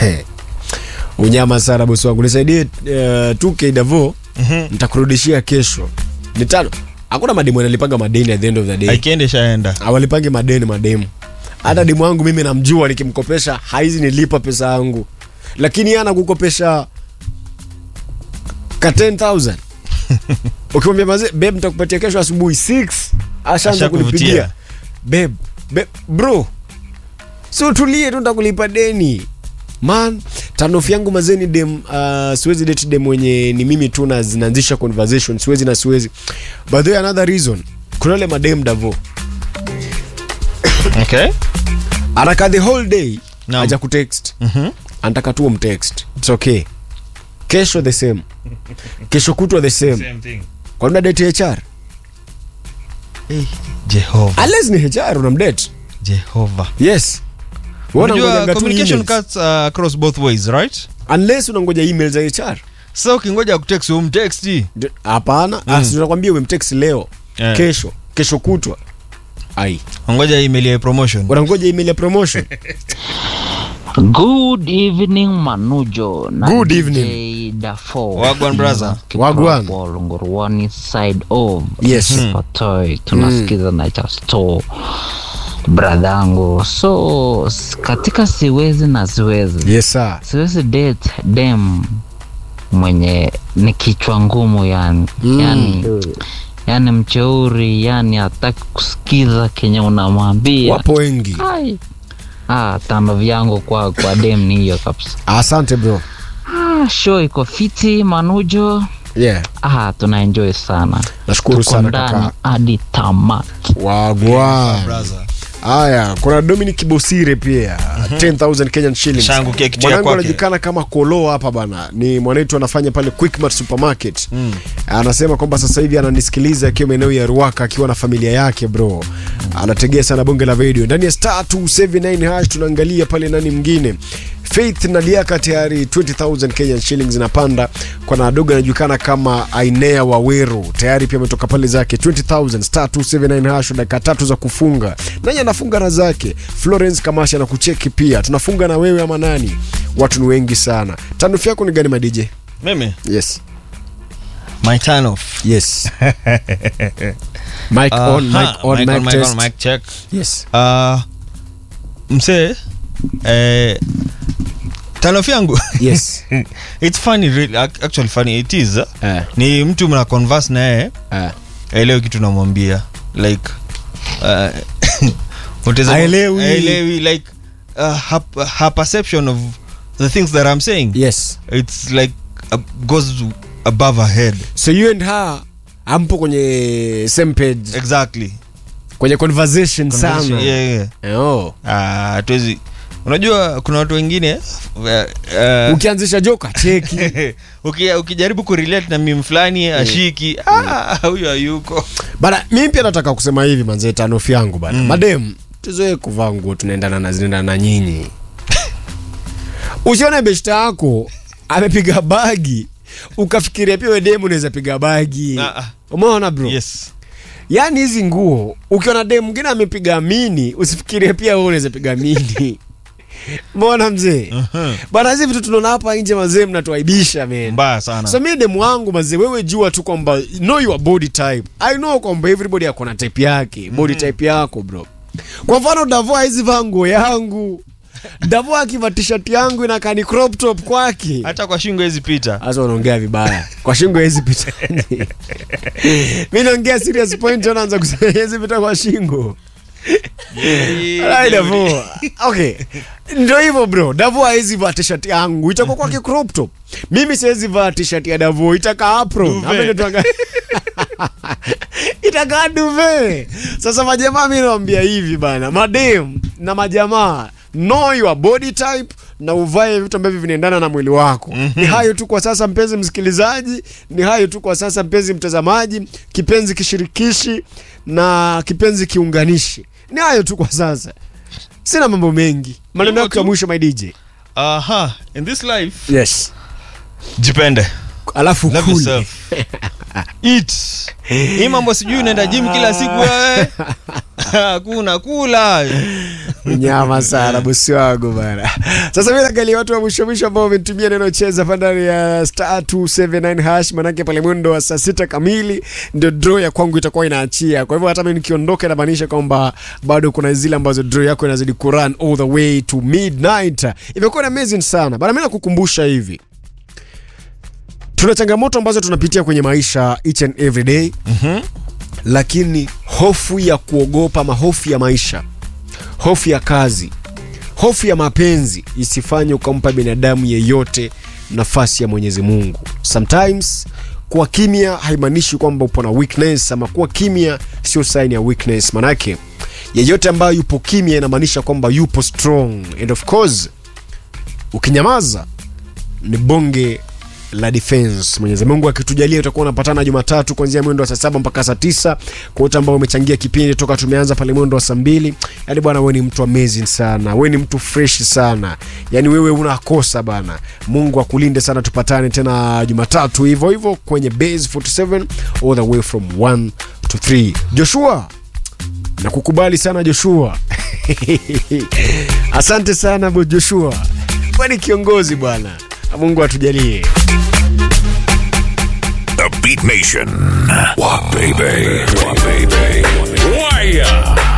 unyama sana bosi wangu nisaidie uh, 2k davo nitakurudishia kesho ni tano hakuna mademu analipaga madeni at the end of the day aikiende shaenda awalipangi madeni mademu hata demu wangu mimi namjua nikimkopesha haizi nilipa pesa yangu lakini yeye anakukopesha ka 10000 ukimwambia maze beb nitakupatia kesho asubuhi 6 ashaanza Ashakuvutia. kulipigia beb beb bro si utulie tu nitakulipa deni man tanofu yangu mazeni dem uh, siwezi date dem mwenye ni mimi tu na zinaanzisha conversation siwezi na siwezi by the way another reason kuna ule madem davo okay anaka the whole day Naam. aja kutext Mhm. anataka tu umtext its okay kesho the same kesho kutwa the same kwa nini date hr jehova unless ni hr unamdate jehova yes Wewe unajua unangojaga tu communication emails. cuts uh, across both ways right unless unangoja email za hr sasa ukingoja kutext umtexti Ndio- hapana mm. tunakwambia umemtext leo Eh. kesho kesho kutwa ai ongoja email ya promotion unangoja email ya promotion Good evening Manujo na Good DJ evening. Dafo. Wagwan brother. Wagwan. Nguruwani side of Yes. Patoi tunasikiza na cha store bradhangu so s- katika siwezi na siwezi yes sir siwezi date dem mwenye ni kichwa ngumu yani Mm. yani yani mcheuri yani hataki kusikiza kenye unamwambia wapo wengi Ai. Ah, tano vyangu kwa kwa dem ni hiyo kabisa. asante bro Ah, show iko fiti Manujo. yeah Ah, tuna enjoy sana. nashukuru Tuko sana ndani kaka hadi tamati. wagwan brother haya kuna dominic bosire pia 10000 kenyan shillings Shangukia kitu ya mwanangu kwake. anajulikana kama kolo hapa bana ni mwanetu anafanya pale quickmart supermarket mm. anasema kwamba sasa hivi ananisikiliza akiwa maeneo ya ruaka akiwa na familia yake bro anategea sana bonge la video ndani ya star 279 hash tunaangalia pale nani mwingine faith na liaka tayari 20000 kenyan shillings inapanda kwa nadogo anajulikana kama ainea waweru tayari pia ametoka pale zake 20000 star 279 hash dakika tatu za kufunga nani anafunga na zake florence kamasha na kucheki pia tunafunga na wewe ama nani watu ni wengi sana tanufu yako ni gani madj mimi yes my turn off yes mic on mic Aha, on mic mic, on, mic test on, mic check yes uh, msee eh, tanof yangu yes it's funny really, ac- actually funny it is uh, eh ni mtu mna converse naye eh aelewi kitu namwambia like uh, utaweza- Haelewi. haelewi like uh, her, her perception of the things that i'm saying yes it's like uh, goes above her head so you and her ampo kwenye same page exactly kwenye conversation sana Conversation, yeah, yeah. oh. Ah, hatuwezi unajua kuna watu wengine uh, uh, ukianzisha joka cheki uki, ukijaribu kurelate na mim fulani ashiki ah, huyo hayuko bana mimi pia nataka kusema hivi manzee tanofu yangu bana mm. madem tuzoe kuvaa nguo tunaendana na zinaendana na nyinyi usione beshta yako amepiga bagi ukafikiria pia we demu unaweza piga bagi Ah, ah. umeona bro yes yaani hizi nguo ukiona demu mwingine amepiga mini usifikirie pia wewe unaweza piga mini mbona mzee Mhm. bana hizi vitu tunaona hapa nje mazee mnatuaibisha men mbaya sana so mi demu wangu mazee wewe jua tu kwamba know your body type i know kwamba everybody ako na type yake body type yako bro kwa mfano davo hizi vaa nguo yangu davo akiva t-shirt yangu inakaa ni crop top kwake hata kwa shingo hizi pita sasa unaongea vibaya kwa shingo hezi pita mi naongea serious point anaanza kusema hezi pita kwa shingo Alright, Davo. okay ndo hivyo bro davo hawezi vaa t-shirt yangu itakuwa kwake crop top mimi siwezi vaa t-shirt ya davo itakaa apron Duvet. Ama ndio tuanga- itakaa duve sasa majamaa mi nawambia hivi bana madem na majamaa know your body type na uvae vitu ambavyo vinaendana na mwili wako ni hayo tu kwa sasa mpenzi msikilizaji ni hayo tu kwa sasa mpenzi mtazamaji kipenzi kishirikishi na kipenzi kiunganishi ni hayo tu kwa sasa sina mambo mengi maneno Hivyo yako ya tu. mwisho my dj aha in this life yes jipende alafu Love kuli. yourself. Eat. hii mambo sijui unaenda gym kila siku wewe hakuna kula nyama sana bosi wangu bana sasa mi naangalia watu wa mwisho mwisho ambao wametumia neno cheza pa ndani ya star 279 hash manake pale mwendo wa saa sita kamili ndio draw ya kwangu itakuwa inaachia kwa hivyo hata mi nikiondoka inamaanisha kwamba bado kuna zile ambazo draw yako inazidi kurun all the way to midnight imekuwa ni amazing sana bana mi nakukumbusha hivi tuna changamoto ambazo tunapitia kwenye maisha each and every day mm-hmm. lakini hofu ya kuogopa ama hofu ya maisha hofu ya kazi hofu ya mapenzi isifanye ukampa binadamu yeyote nafasi ya mwenyezi mungu sometimes kuwa kimya haimaanishi kwamba upo na weakness ama kuwa kimya sio sign ya weakness manake yeyote ambayo yupo kimya inamaanisha kwamba yupo strong and of course ukinyamaza ni bonge la defense mwenyezi mungu akitujalia utakuwa unapatana jumatatu kuanzia mwendo wa saa saba mpaka saa tisa kwa wote ambao umechangia kipindi toka tumeanza pale mwendo wa saa mbili yaani bwana we ni mtu amazing sana we ni mtu fresh sana yaani wewe unakosa bana mungu akulinde sana tupatane tena jumatatu hivyo hivyo kwenye base 47 all the way from 1 to 3 joshua nakukubali sana joshua asante sana bo joshua kwani kiongozi bwana mungu atujalie The Beat Nation. What baby? What baby? Wire.